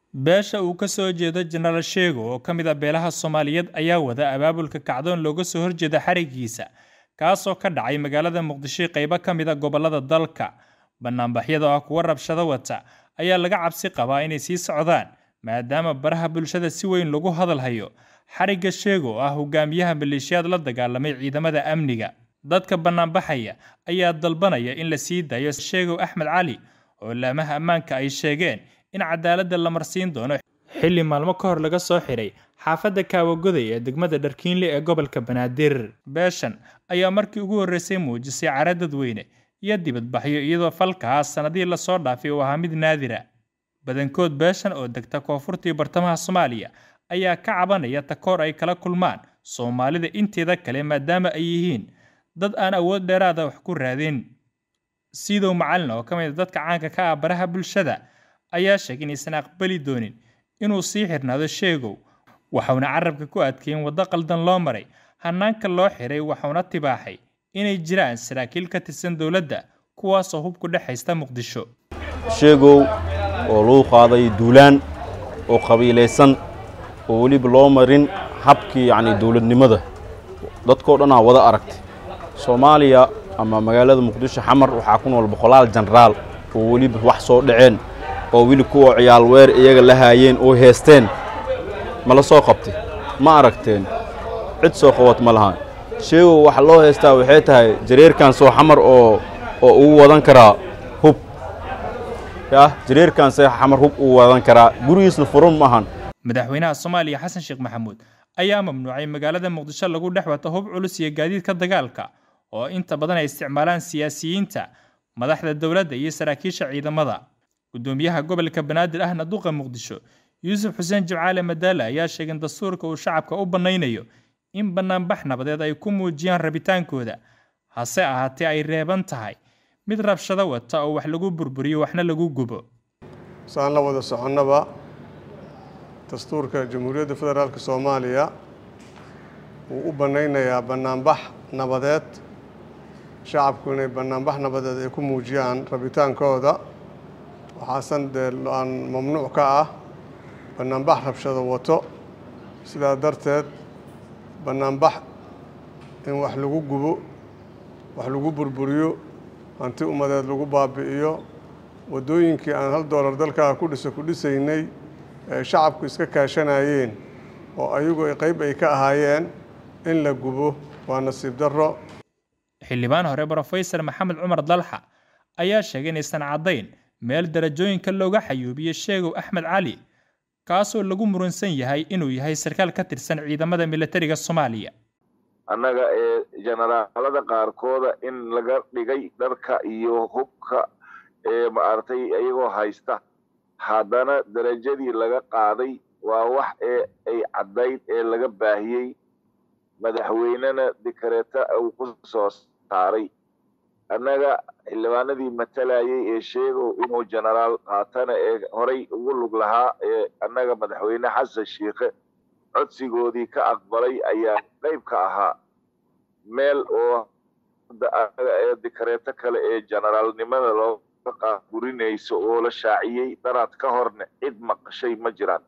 beesha uu ka soo jeedo jenaraal sheego oo ka mid a beelaha soomaaliyeed ayaa wada abaabulka kacdoon looga soo horjeeda xarigiisa kaasoo ka dhacay magaalada muqdisho qaybo ka mid a gobollada dalka banaanbaxyada oo ah kuwa rabshado wata ayaa laga cabsi qabaa inay sii socdaan maadaama baraha bulshada si weyn lagu hadalhayo xarigga sheego oo ah hogaamiyaha maleeshiyaad la dagaalamay ciidamada amniga dadka banaanbaxaya ayaa dalbanaya in la sii daayo sheegow axmed cali oo laamaha ammaanka ay sheegeen in cadaaladda la marsiin doono xilli maalmo ka hor laga soo xiray xaafadda kaawagoday ee degmada dharkiinle ee gobolka banaadir beeshan ayaa markii ugu horreysay muujisay cara dadweyne iyo dibadbaxyo iyadoo falkaas sannadihii lasoo dhaafay uu ahaa mid naadira badankood beeshan oo degta koonfurtii bartamaha soomaaliya ayaa ka cabanaya takoor ay kala kulmaan soomaalida inteeda kale maadaama ay yihiin dad aan awood dheeraada wax ku raadin sidow macalin oo ka mid a dadka caanka ka ah baraha bulshada ayaa sheegay inaysan aqbali doonin inuu sii xirnaado sheegow waxauna carabka ku adkeeyen waddo qaldan loo maray hanaanka loo xiray waxauna tibaaxay inay jiraan saraakiil ka tirsan dowladda kuwaasoo hub ku dhex haysta muqdisho sheegow oo lagu qaaday duulaan oo qabiilaysan oo weliba loo marin habkii yacni dowladnimada dadkoo dhan aa wada aragtay soomaaliya ama magaalada muqdisho xamar waxaa ku nool boqolaal jenaraal oo weliba wax soo dhaceen oo weli kuwa ciyaal weer iyaga la haayeen oo heesteen ma la soo qabtay ma aragteen cid soo qabad ma lahaan sheegow waxa loo heestaa waxay tahay jareerkan soo xamar oo oo ugu wadan karaa hub yah jareerkan see xamar hub ugu wadan karaa gurigiisna furun ma ahan madaxweynaha soomaaliya xasan sheekh maxamuud ayaa mamnuucay magaalada muqdisho lagu dhex wato hub culus iyo gaadiidka dagaalka oo inta badan ay isticmaalaan siyaasiyiinta madaxda dowladda iyo saraakiisha ciidamada gudoomiyaha gobolka banaadir ahna duqa muqdisho yuusuf xuseen jimcaale madaale ayaa sheegay in dastuurka uu shacabka u bannaynayo in bannaanbax nabadeed ay ku muujiyaan rabitaankooda hase ahaatee ay reeban tahay mid rabshado wata oo wax lagu burburiyo waxna lagu gubo saan la wada soconnaba dastuurka jamhuuriyadda federaalk soomaaliya wuu u bannaynayaa bannaanbax nabadeed shacabku inay bannaanbax nabadeed ay ku muujiyaan rabitaankooda waxaasan dee aan mamnuuc ka ah bannaanbax rabshado wato sidaa darteed bannaanbax in wax lagu gubo wax lagu burburiyo hanti ummadeed lagu baabi'iyo waddooyinkii aan hal doolar dalkaa ku dhiso ku dhisaynay ee shacabku iska kaashanayeen oo ayagu qayb ay ka ahaayeen in la gubo waa nasiib darro xildhibaan hore brofesor maxamed cumar dalxa ayaa sheegay inaysan caddayn meel darajooyinka looga xayuubiyo sheegow axmed cali kaasoo lagu muransan yahay inuu yahay sarkaal ka tirsan ciidamada militariga soomaaliya annaga ee jenaraalada qaarkooda in laga dhigay dharka iyo hubka ee maaragtay iyagoo haysta haddana darajadii laga qaaday waa wax ee ay caddayd ee laga baahiyey madaxweynena dikareeta uu ku soo saaray annaga xildhibaanadii matalayay ee sheegow inuu jenaraal qaatana ee horay ugu lug lahaa ee annaga madaxweyne xasan shiikhe codsigoodii ka aqbalay ayaa qayb ka ahaa meel oo anaga ee dikareeto kale ee jenaraalnimada looga qaaburinayso oo la shaaciyey daraad ka horna cid maqashay ma jiraan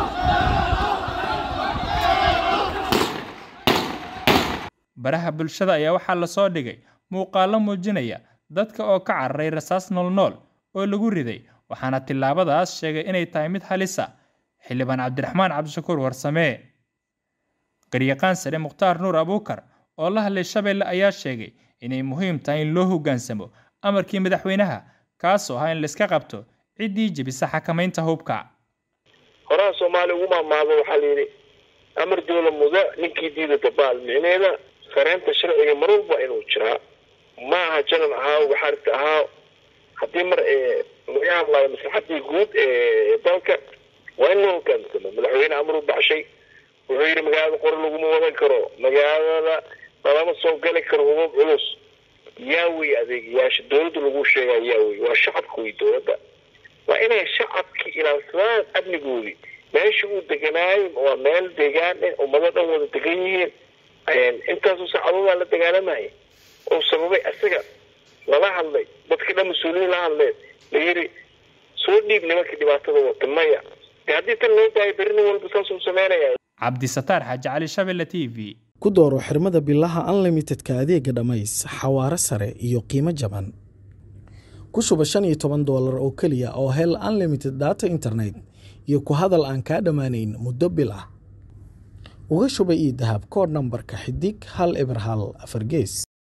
baraha bulshada ayaa waxaa lasoo dhigay muuqaallo muujinaya dadka oo ka cararay rasaas noolnool oo lagu riday waxaana tillaabadaas sheegay inay tahay mid halisa xildhibaan cabdiraxmaan cabdishakuur warsamee garyaqaan sare mukhtaar nuur abuukar oo la hadlay shabeelle ayaa sheegay inay muhiim tahay in loo hoggaansamo amarkii madaxweynaha kaasoo ahaa in layska qabto ciddii jebisa xakamaynta hubka horaha soomaaliya ugu maamaado waxaa layidhi amar dowla muda ninkii diida dabaal micneeda sareynta sharciga mar walba inuu jiraa ma aha janan ahaa waxaarta ahaa haddii mar laga hadlaayo maslaxadii guud ee dalka waa in loo hogaansamo madaxweyne amar u baxshay wuxuu yidhi magaalada qori laguma wadan karo magaalada lalama soo gali karo hubab culus yaa wey adeegayaasha dowladda lagu sheegaa yaa wey waa shacabka wey dowladda waa inay shacabki ilaalsadaan amnigoodii meesha uu deganaayo waa meel deegaan eh ummado dhan wada degan yihiin intaasoo saacadood aa la dagaalamaya oo sababay isaga lala hadlay dadka dhan mas-uuliyiin la hadleen la yidhi soo dhiib nimanka dhibaatada wata maya de haddii tan loo daayo berri nin walba saasuu sameynaya cabdisataar xaaji cali shabelle t v ku dooro xirmada bilaha unlimitedka adeega dhammays xawaare sare iyo qiimo jaban ku shuba shan iyo toban doolar oo keliya oo hel unlimited data internet iyo ku hadal aan kaa dhammaanayn muddo bil ah uga shuba ii dahab koodh nambarka xidig hal eber hal afar gees